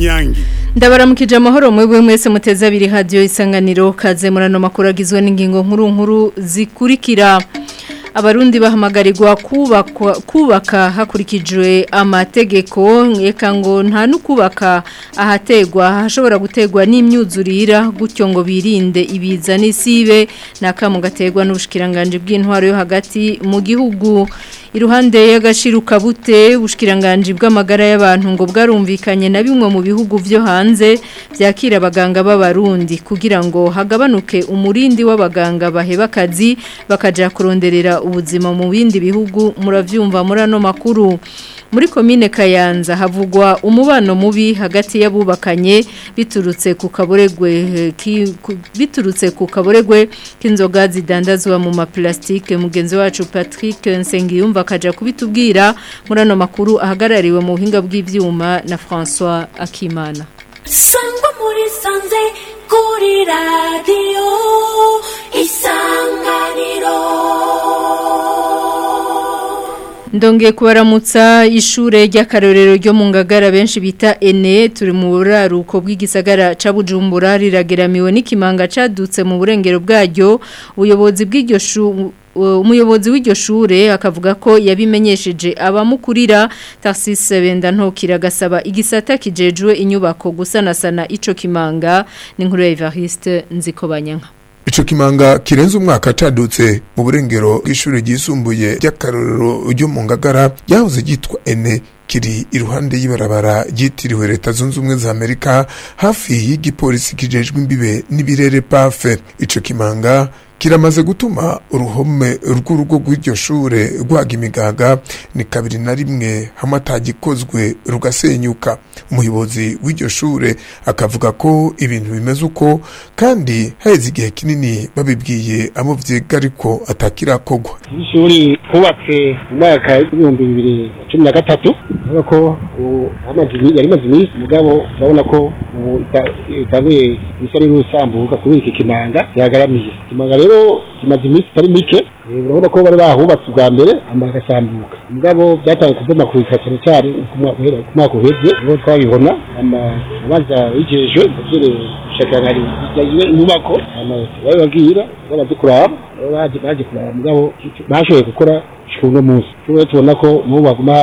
inyange ndabaramukije amahoro mwebwe mwese muteze abiri hadiyo isanganiro kaze murano makuru agizwe n'ingingo nkuru nkuru zikurikira abarundi bahamagarirwa kubaka hakurikijwe amategeko eka ngo nta n'ukubaka ahategwa hashobora gutegwa n'imyuzurira gutyo ngo birinde ibiza n'isibe n'akamu gategwa n'ubushikiranganje bw'intwaro yo hagati mu gihugu iruhande y'agashiruka bute ubushikiranganje bw'amagara y'abantu ngo bwarumvikanye na bimwe mu bihugu byo hanze byakira abaganga b'abarundi kugira ngo hagabanuke umurindi w'abaganga baheba akazi bakaja kuronderera ubuzima mu bindi bihugu muravyumva muri ano makuru muri komine Kayanza havugwa umubano mubi hagati y'abubakanye biturutse ku kaboregwe biturutse ku kaboregwe k'inzoga zidandazwa mu maplastike mugenzi wacu Patrick Nsengiyumva kaja kubitubwira muri ano makuru ahagarariwe mu buhinga bw'ivyuma na François Akimana Sangwa muri sanze kuri radio isanganiro Ndongeye kubaramutsa ishure ry'akarorero ryo mu ngagara benshi bita ene turi mu buraruko bw'igisagara ca Bujumbura rirageramiwe n'ikimanga cadutse mu burengero bwaryo ubuyobozi bw'iryo shu umuyobozi w'iryo shure akavuga ko yabimenyesheje abamukurira Tarsis Benda ntokira gasaba igisata kijejwe inyubako gusanasana ico kimanga n'inkuru ya Evariste Nzikobanyanka Ico kimanga kirenze umwaka cadutse mu burengero bw'ishure ryisumbuye ry'akarorero ryo mu ngagara ryahoze ryitwa ene kiri iruhande y'ibarabara ryitiriwe leta zunze ubumwe za amerika hafi y'igipolisi kijejwe imbibe n'ibirere pafe ico kimanga kiramaze gutuma uruhome rw'urugo rw'iryo shure rwaga imigaga ni kabiri na rimwe hamwe atagikozwe rugasenyuka umuyobozi w'iryo shure akavuga ko ibintu bimeze uko kandi haheze igihe kinini babibwiye abo vyiga ariko atakirakogwa ishuri hubatse mu mwaka w'ibihumbi bibiri na cumi na gatatu urabona ko yari imaze iminsi mugabo urabona ko ubu itanguye isa n'urusambuka kubera iki kimanga gihagaramiye ikimanga rero kimaze iminsi itari mike urabona ko bari bahubatse ubwa mbere hama agasambuka mugabo byatangiye kubomagurika cyane cyane ku mwaka uheze niho twabibona amabanza yigejwe avyereye ubushakangari bijyanye inyubako babibabwira babaze kuraba baje baje kuraba mugabo bashoboye gukora uno munsi tubona ko n'ubu baguma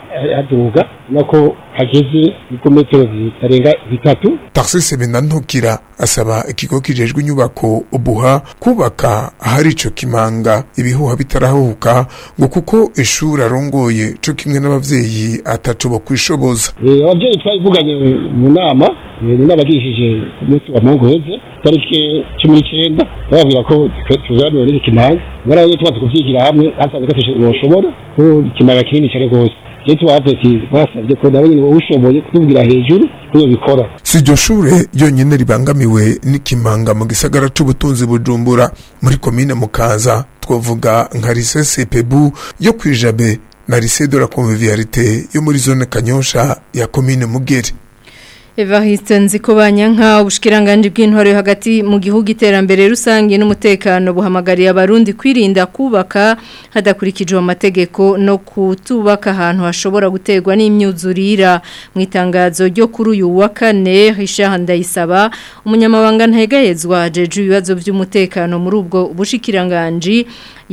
haduga nako hageze ibirometero bitarenga bitatu Tarsis Benantukira asaba ikigo kijejwe inyubako ubuha kubaka ahari ico kimanga ibihuha bitarahuka ngo kuko ishuri arongoye co kimwe n'abavyeyi ataco bo kwishoboza abavyeyi twabivuganye mu nama n'abagishije ku munsi wa mungu heze tariki cumi n'icyenda bababwira ko tuzanira n'iki kimanga mwaraye tubaze kuvyigira hamwe hasanze gateshe boshobora ko ikimanga kinini cyane rwose je twaveti basabye ko nawe nyine ushoboye kutubwira hejuru kuyo bikora si iryo shure ryonyine ribangamiwe n'ikimanga mu gisagara c'ubutunzi bujumbura muri komine mukaza twavuga nka rise sepebu yo kwijabe na rise de la convivialité yo muri zone kanyosha ya komine mugeri Evariste Nzikobanyanka ubushikiranganje bw'intwaro yo hagati mu gihugu iterambere rusange n'umutekano buhamagariye abarundi kwirinda kubaka hadakurikijwe amategeko no kutubaka ahantu hashobora guterwa n'imyuzurira mu itangazo ryo kuri uyu wa kane Richard Ndayisaba umunyamabanga ntayegayezwa jeje ibibazo by'umutekano muri ubwo bushikiranganje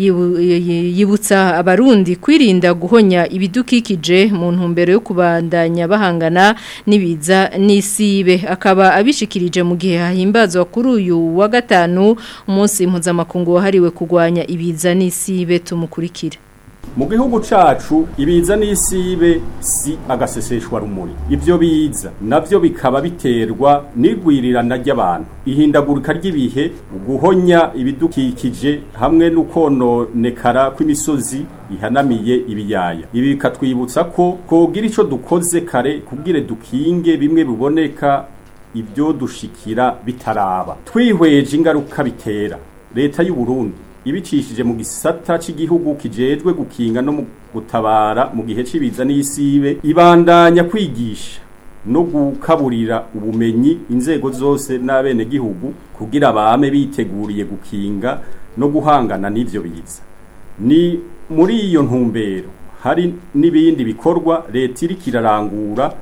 yibutsa abarundi kwirinda guhonya ibidukikije mu ntumbero yo kubandanya bahangana n'ibiza n'isibe akaba abishikirije mu gihe hahimbazwa kuri uyu wa gatanu umunsi mpuzamakungu wahariwe kurwanya ibiza n'isibe tumukurikire mu gihugu cacu ibiza n'isibe si agaseseshwa rumuri ivyo biza navyo bikaba biterwa n'igwirirana ry'abantu ihindagurika ry'ibihe guhonya ibidukikije hamwe n'ukononekara kw'imisozi ihanamiye ibiyaya ibi bikatwibutsa ko kogira ico dukoze kare kubwire dukinge bimwe biboneka ibyo dushikira bitaraba twihweje ingaruka bitera leta y'u Burundi ibicishije mu gisata cy'igihugu kijejwe gukinga no mu gutabara mu gihe cibiza n'isibe ibandanya kwigisha no gukaburira ubumenyi inzego zose n'abene gihugu kugira abame biteguriye gukinga no guhangana n'ivyo biza ni muri iyo ntumbero hari n'ibindi bikorwa leta iriko irarangura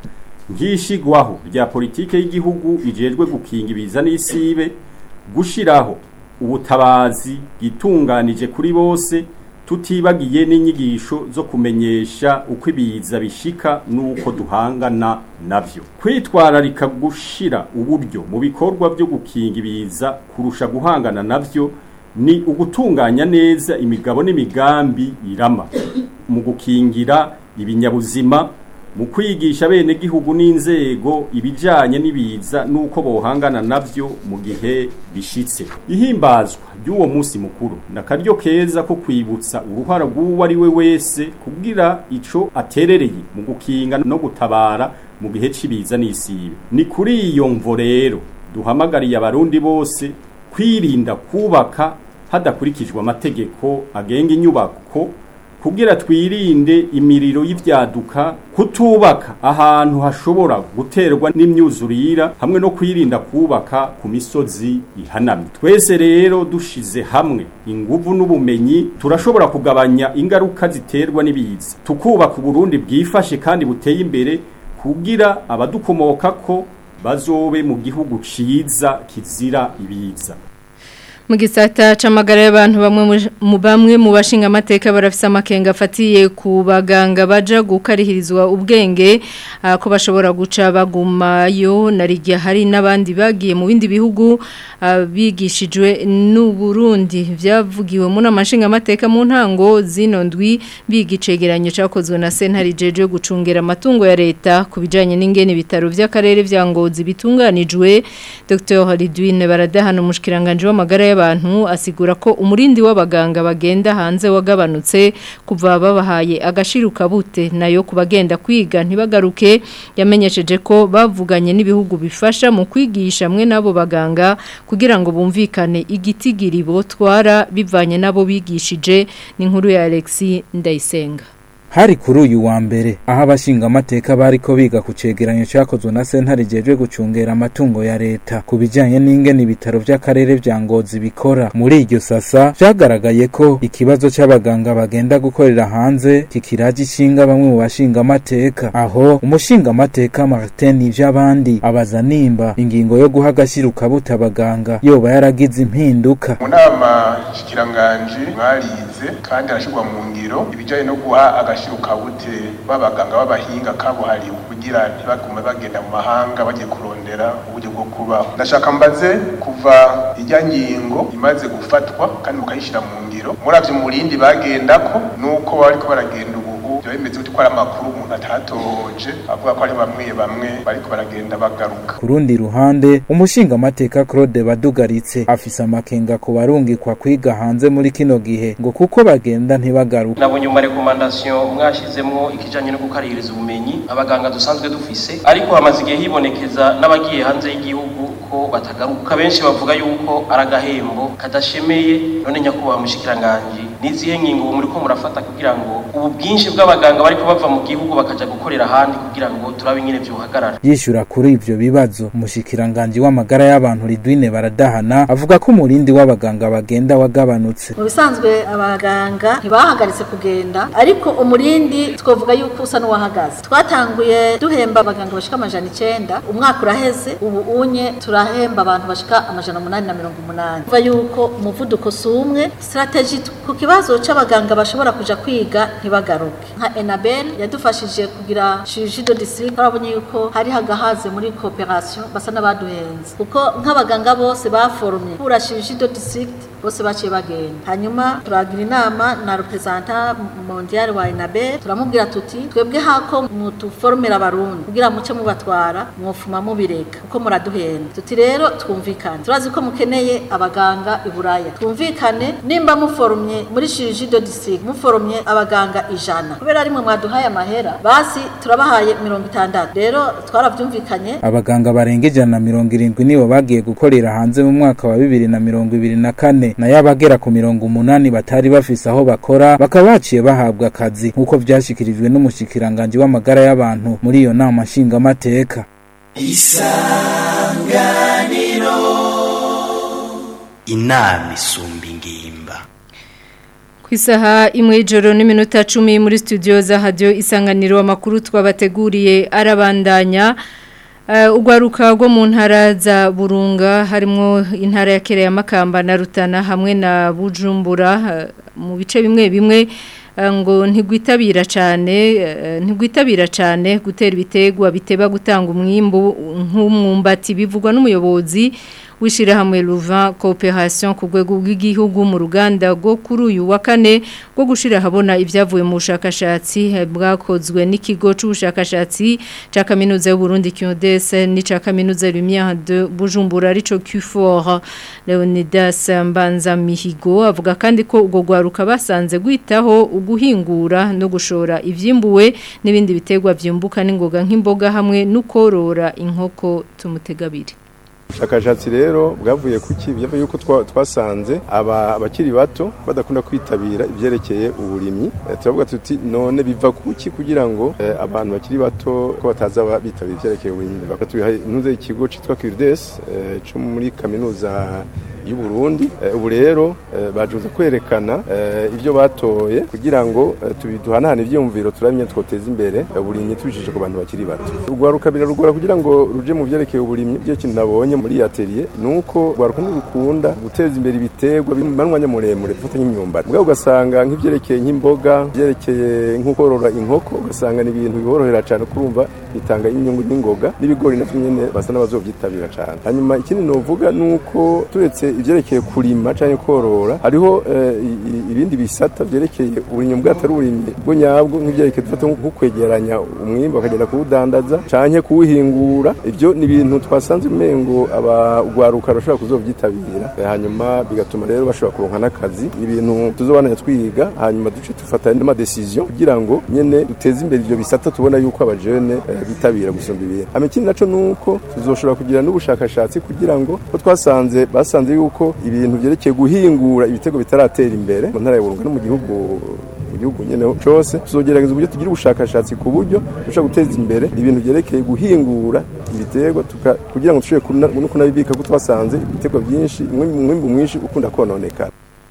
nk'ishigwaho rya politike y'igihugu ijejwe gukinga ibiza n'isibe gushiraho ubutabazi bwitunganije kuri bose tutibagiye n'inyigisho zo kumenyesha uko ibiza bishika n'uko duhangana navyo kwitwararika gushira uburyo mu bikorwa byo gukinga ibiza kurusha guhangana navyo ni ugutunganya neza imigabo n'imigambi irama mu gukingira ibinyabuzima mu kwigisha bene gihugu n'inzego ibijanye n'ibiza nuko bohangana navyo mu gihe bishitse ihimbazwa ry'uwo munsi mukuru nakaryo keza ko kwibutsa uruhara rw'uwo ari we wese kugira ico aterereye mu gukinga no gutabara mu gihe c'ibiza n'isibe ni kuri iyo mvo rero duhamagariye abarundi bose kwirinda kubaka hadakurikijwe amategeko agenga inyubako kugira twirinde imiriro y'ivyaduka kutubaka ahantu hashobora guterwa n'imyuzurira hamwe no kwirinda kubaka ku misozi ihanamye twese rero dushize hamwe inguvu n'ubumenyi turashobora kugabanya ingaruka ziterwa n'ibiza tukubaka uburundi bwifashe kandi buteye imbere kugira abadukomokako bazobe mu gihugu ciza kizira ibiza mu gisata c'amagara y'abantu bamwe mu bamwe mu bashinga amateka barafise amakenga afatiye ku baganga baja gukarihirizwa ubwenge ko bashobora guca bagumayo narigiye hari n'abandi bagiye mu bindi bihugu bigishijwe n'u Burundi byavugiwe mu namashinga amateka mu ntango zino ndwi bigicegeranyo cakozwe na Sentare jeje gucungera amatungo ya leta kubijanye n'ingene bitaro by'akarere vya Ngozi bitunganijwe Dr. Halidwine baradahana umushikiranganje w'amagara y'abantu asigura ko umurindi w'abaganga bagenda hanze wagabanutse kuva babahaye agashiruka bute nayo kubagenda kwiga ntibagaruke yamenyesheje ko bavuganye n'ibihugu bifasha mu kwigisha mwe nabo baganga kugira ngo bumvikane igitigiri botwara bivanye nabo bigishije ni nkuru ya Alexis Ndayisenga hari kuri uyu wa mbere aho abashinga amateka bariko biga ku cegeranyo cakozwe na sentare jejwe gucungera amatungo ya leta ku bijanye n'ingene ibitaro vy'akarere vya ngozi bikora muri iryo sasa vyagaragaye ko ikibazo c'abaganga bagenda gukorera hanze kikiraje ishinga bamwe mu bashinga amateka aho umushinga amateka Martin ivy'abandi abaza nimba ingingo yo guha agashiruka buta abaganga yoba yaragize impinduka mu nama shikiranganji mwarize kandi arashirwa mu ngiro ibijanye no guha agashiruka bute b'abaganga b'abahinga kabuhariwe kugira ntibagume bagenda mu mahanga bagiye kurondera uburyo bwo kubaho ndashaka mbaze kuva ijya ngingo imaze gufatwa kandi mukayishyira mu ngiro muravye umurindi bagendako nuko bariko baragenda ubu byo bimeze gute ko ari amakuru umuntu atatohoje avuga ko ari bamwe bamwe bariko baragenda bagaruka ku rundi ruhande umushinga amateka Claude Badugaritse afise amakenga ku barungikwa kwiga hanze muri kino gihe ngo kuko bagenda ntibagaruka nabonye mu rekomandasiyo mwashizemwo ikijanye no gukarihiriza ubumenyi abaganga dusanzwe dufise ariko hamaze igihe hibonekeza n'abagiye hanze y'igihugu ko batagaruka benshi bavuga yuko ari agahembo kadashemeye none nyakubahwa mushikiranganji n'izihe ngingo ubu muriko murafata kugira ngo ubu bwinshi bw'abaganga bariko bava mu gihugu bakaja gukorera ahandi kugira ngo turabe ingene vyohagarara yishura kuri ivyo bibazo umushikiranganji w'amagara y'abantu Ridwine baradahana avuga ko umurindi w'abaganga bagenda wagabanutse mu bisanzwe abaganga ntibahagaritse kugenda ariko umurindi twavuga yuko usa n'uwahagaze twatanguye duhemba abaganga bashika amajana icenda umwaka uraheze ubu unye turahemba abantu bashika amajana umunani na mirongo umunani kuva yuko umuvuduko si umwe strategy ku kibazo c'abaganga bashobora kuja kwiga ntibagaruke nka enabel yadufashije kugira chirurgie de district turabonye yuko hari hagahaze muri cooperation basa n'abaduhenze kuko nk'abaganga bose baforumye kura chirurgie de district bose baciye bagenda hanyuma turagira inama na representant mondial wa enabel turamubwira tuti twebwe hako mutuforumira abarundi kugira muce mubatwara mwofuma mubireka kuko muraduhenda tuti rero twumvikane turazi ko mukeneye abaganga i buraya twumvikane nimba muforumye muri chirurgie de district muforumye abaganga ijana kubera rimwe mwaduhaye amahera basi turabahaye mirongo itandatu rero twaravyumvikanye abaganga barenga ijana na mirongo irindwi nibo bagiye gukorera hanze mu mwaka wa bibiri na mirongo ibiri na kane nayo abagera ku mirongo umunani batari bafise aho bakora bakaba baciye bahabwa akazi nk'uko vyashikirijwe n'umushikiranganji w'amagara y'abantu muri iyo nama nshingamateka inama isumba ingimba ku isaha imwe y'ijoro n'iminota cumi muri studio za hadiyo isanganiro amakuru twabateguriye arabandanya urwaruka rwo mu ntara za burunga harimo intara ya kera ya makamba na rutana hamwe na bujumbura mu bice bimwe bimwe ngo ntigwitabira cyane ntigwitabira cyane gutera ibitegwa biteba gutanga umwimbu nk'umwumbati bivugwa n'umuyobozi w'ishyirahamwe ruva cooperation ku rwego rw'igihugu mu ruganda rwo kuri uyu wa kane rwo gushyira ahabona ibyavuye mu bushakashatsi bwakozwe n'ikigo cy'ubushakashatsi cya kaminuza y'uburundi kyodese n'icya kaminuza lumière de bujumbura arico q4 leonidas mbanza mihigo avuga kandi ko ubwo rwaruka basanze gwitaho uguhingura no gushora ivyimbuwe n'ibindi bitegwa vyimbuka n'ingoga nk'imboga hamwe n'ukorora inkoko tumutegabiri ubushakashatsi rero bwavuye kuki byavuye yuko twasanze aba abakiri bato badakunda kwitabira ibyerekeye uburimyi turavuga tuti none biva kuki kugira ngo abantu bakiri bato ko bataza bitabira ibyerekeye uburimyi bakatuha intuze ikigo cyitwa Kirdes cyo muri kaminuza y'u Burundi ubu rero bajuze kwerekana ibyo batoye kugira ngo tubiduhanahane ibyumviro turamye twoteza imbere uburimyi tubishije ku bantu bakiri bato urwaruka birarugora kugira ngo ruje mu byerekeye uburimyi byo kintu nabonye muri atelier nuko rwaruka ntirukunda guteza imbere ibiterwa bimanwanya muremure dufata nk'imyumbati ubwo ugasanga nk'ibyerekeye nk'imboga byerekeye nk'ukorora inkoko ugasanga ni ibintu biborohera cyane kurumva bitanga inyungu n'ingoga n'ibigori navyo nyene basa n'abazovyitabira cyane hanyuma ikindi novuga nuko turetse ivyerekeye kurima canke korora hariho ibindi bisata vyerekeye uburimyi bwatari uburimyi bwo nyabwo nk'ivyerekeye dufata nko kwegeranya umwimbo bakagenda kuwudandaza canke kuwuhingura ivyo ni ibintu twasanze umengo abagwaruka bashobora kuzovyitabira hanyuma bigatuma rero bashobora kuronka n'akazi ibintu tuzobananya twiga hanyuma duce dufata n'amadecision kugira ngo nyene duteze imbere ivyo bisata tubona yuko abajene bitabira gusumba ibintu hama ikindi naco nuko tuzoshobora kugira n'ubushakashatsi kugira ngo ko twasanze basanze yuko ibintu vyerekeye guhingura ibitego bitaratera imbere mu ntara ya Burunga no mu gihugu mu gihugu nyene cyose tuzogerageza uburyo tugira ubushakashatsi ku buryo dushobora guteza imbere ibintu vyerekeye guhingura ibiterwa kugira ngo dushobore no kunabibika ko twasanze ibiterwa byinshi umwimbu mwinshi ukunda kononekara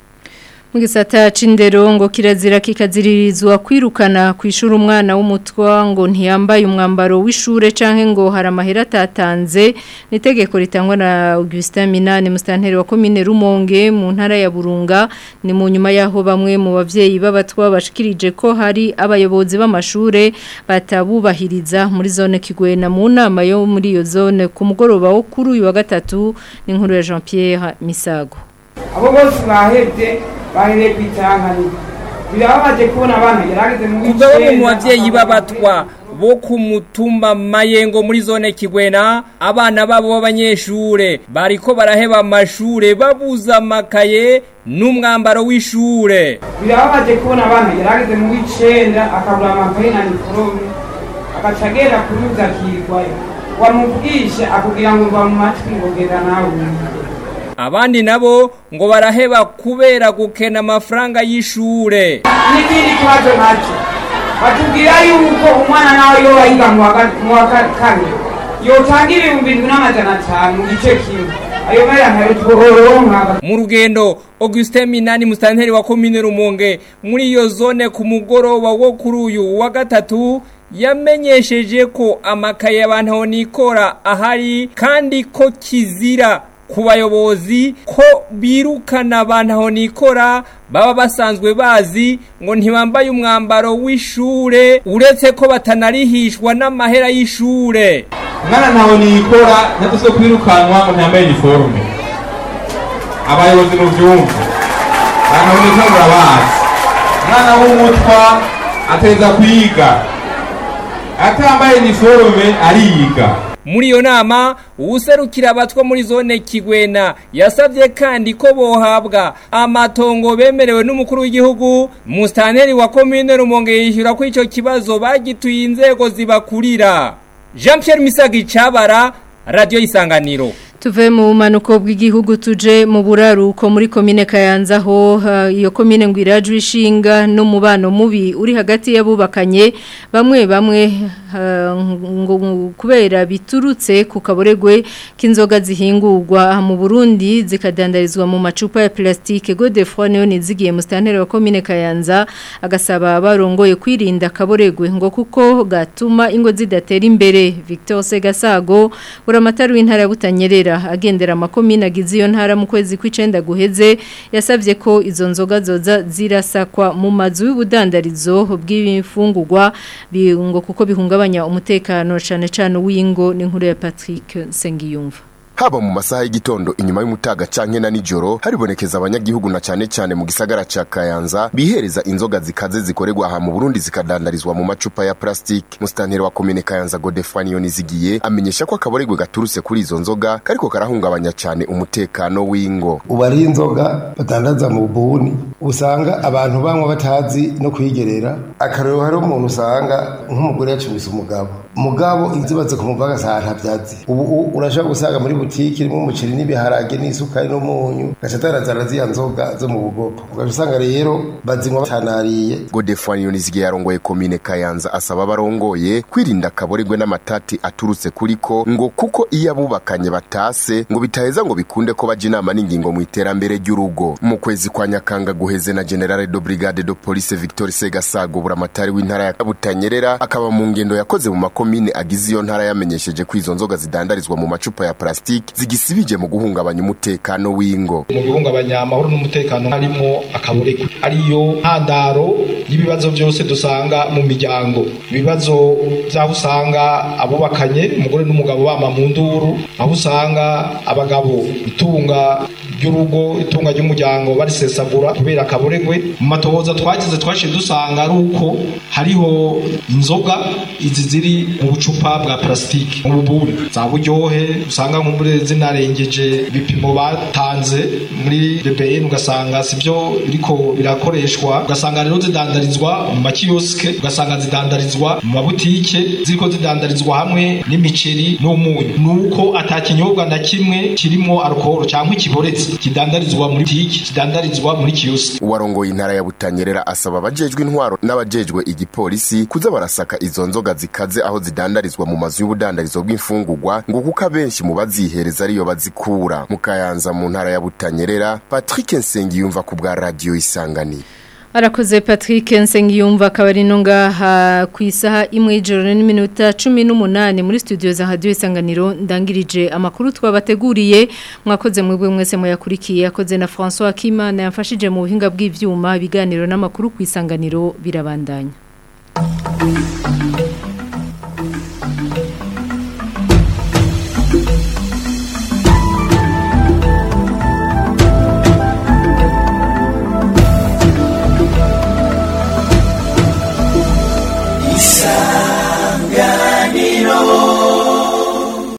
mu gisata c'indero ngo kirazira kikaziririzwa kwirukana kwishura umwana w'umutwa ngo ntiyambaye umwambaro w'ishure canke ngo hari amahera atatanze nitegeko ritangwa na Augustin Minani mustanteri wa commune Rumonge mu ntara ya Burunga ni mu nyuma yaho bamwe mu bavyeyi b'abatwa bashikirije ko hari abayobozi b'amashure batabubahiriza muri zone Kigwena mu nama yo muri iyo zone ku mugoroba wo kuri uyu wa gatatu n'inkuru ya Jean Pierre Misago abo bose bahebye bahereye ku itanganiro birababaje kubona abana yarageze mu Kubwo bamwe mu bavyeyi b'abatwa bo ku mutumba mayengo muri zone kigwena abana babo b'abanyeshure bariko baraheba amashure babuza amakaye n'umwambaro w'ishure birababaje kubona abana yarageze mu w'icenda akabura amakaye na niforome agaca agenda kuruza akirwayo wamubwishe akubwira ngo mva mu matwi ngo genda nawe abandi nabo ngo baraheba kubera gukena amafaranga y'ishure n'ikindi kibazo nacyo batubwira yuko umwana nawe iyo wayiga mu wa kane yotanga ibihumbi indwi n'amajana atanu mu gice kimwe ayo mera ntayo tworonka mu rugendo Augustin Minani mustanteri wa commune Rumonge muri iyo zone ku mugoroba wo kuri uyu wa gatatu yamenyesheje ko amakaye abantu nikora ahari kandi ko kizira ku bayobozi ko birukana abantu aho nikora baba basanzwe bazi ngo ntibambaye umwambaro w'ishure uretse ko batanarihishwa n'amahera y'ishure umwana ntawe nikora ntatuzo kwirukanwa ngo ntiyambaye iniforume abayobozi mu byumva abantu aho nikora murabazi umwana w'umutwa ateza kwiga atambaye iniforume ariga muri iyo nama uwuserukira abatwa muri zone kigwena yasabye kandi ko bohabwa amatongo bemerewe n'umukuru w'igihugu musitanteri wa komine rumonge yishyura ko icyo kibazo bagituye inzego zibakurira jean Pierre Misagi Cabara radiyo isanganiro tuve mu bumanuko bw'igihugu tuje mu buraruko muri komine kayanza ho iyo komine ngo irajwe ishinga n'umubano mubi uri hagati y'abubakanye bamwe bamwe ngo kubera biturutse ku kaboregwe k'inzoga zihingurwa mu Burundi zikadandarizwa mu macupa ya plastike Godefroid niyo nizigiye mu stanteri wa commune Kayanza agasaba barongoye kwirinda kaboregwe ngo kuko gatuma ingo zidatera imbere Victor Segasago uramatari w'intara ya Butanyerera agendera amakomine agize iyo ntara mu kwezi kw'icenda guheze yasavye ko izo nzoga zoza zirasakwa mu mazu y'ubudandarizo bw'ibifungurwa ngo kuko bihungabanya umutekano cyane cyane w'ingo n'inkuru ya Patrick Sengiyumva haba mu masaha y'igitondo inyuma y'umutaga canke na nijoro haribonekeza abanyagihugu na cane cane mu gisagara ca Kayanza bihereza inzoga zikaze zikorerwa aha mu Burundi zikadandarizwa mu macupa ya plastic mustanteri wa commune Kayanza Godefani Yonizigiye amenyesha ko akaboregwe gaturutse kuri izo nzoga kariko karahungabanya cane umutekano w'ingo ubari inzoga badandaza mu buni usanga abantu banywa batazi no kwigerera akarero hari umuntu usanga nk'umugore yacumise umugabo mugabo inzibaze kumuvaga saa ntabyazi ubu urashobora gusanga muri butiki irimo umuceri n'ibiharage n'isukari n'umunyu gaca atarazana ziya nzoga zo mu bugopo ugaca usanga rero bazinywa batanariye Godefroid Yonizigiye yarongoye komine Kayanza asaba abarongoye kwirinda akaboregwe n'amatati aturutse kuriko ngo kuko iyo abubakanye batase ngo bitaheza ngo bikunde ko baje inama n'ingingo mu iterambere ry'urugo mu kwezi kwa Nyakanga guheze na General de Brigade de Police Victor Segasago buramatari w'intara ya Butanyerera akaba mu ngendo yakoze mu makomine agize iyo ntara yamenyesheje ko izo nzoga zidandarizwa mu macupa ya plastic zigisibije mu guhungabanya umutekano w'ingo mu guhungabanya amahoro n'umutekano harimo akaboregwe ariyo ntandaro y'ibibazo byose dusanga mu miryango ibibazo by'aho usanga abubakanye umugore n'umugabo bama mu nduru aho usanga abagabo itunga ry'urugo itunga ry'umuryango barisesagura kubera akaboregwe mu matohoza twagize twashe dusanga ari uko hariho inzoga izi ziri mu bucupa bwa plastique mu bubuni za buryohe usanga nk'umure zinarengeje ibipimo batanze muri BBN ugasanga sivyo biriko birakoreshwa ugasanga rero zidandarizwa mu makiyosike ugasanga zidandarizwa mu mabutike ziriko zidandarizwa hamwe n'imiceri n'umunyu nuko atakinyobwa na kimwe kirimo alcohol cyangwa ikiboretse kidandarizwa muri butike kidandarizwa muri kiyosike uwarongoye intara ya Butanyerera asaba abajejwe intwaro n'abajejwe igipolisi kuza barasaka izo nzoga zikaze aho zidandarizwa mu mazu y'ubudandarizo bw'imfungurwa ngo kuko abenshi mu bazihereza ariyo bazikura mu Kayanza mu ntara ya Butanyerera Patrick Nsengiyumva ku bwa radio Isangani Arakoze Patrick Nsengiyumva akaba ari no ngaha ku isaha imwe y'ijoro n'iminota 18 muri studio za Radio Isanganiro ndangirije amakuru twabateguriye mwakoze mwebwe mwese muyakurikiye yakoze na François Kimana yamfashije mu buhinga bw'ivyuma ibiganiro n'amakuru ku isanganiro birabandanya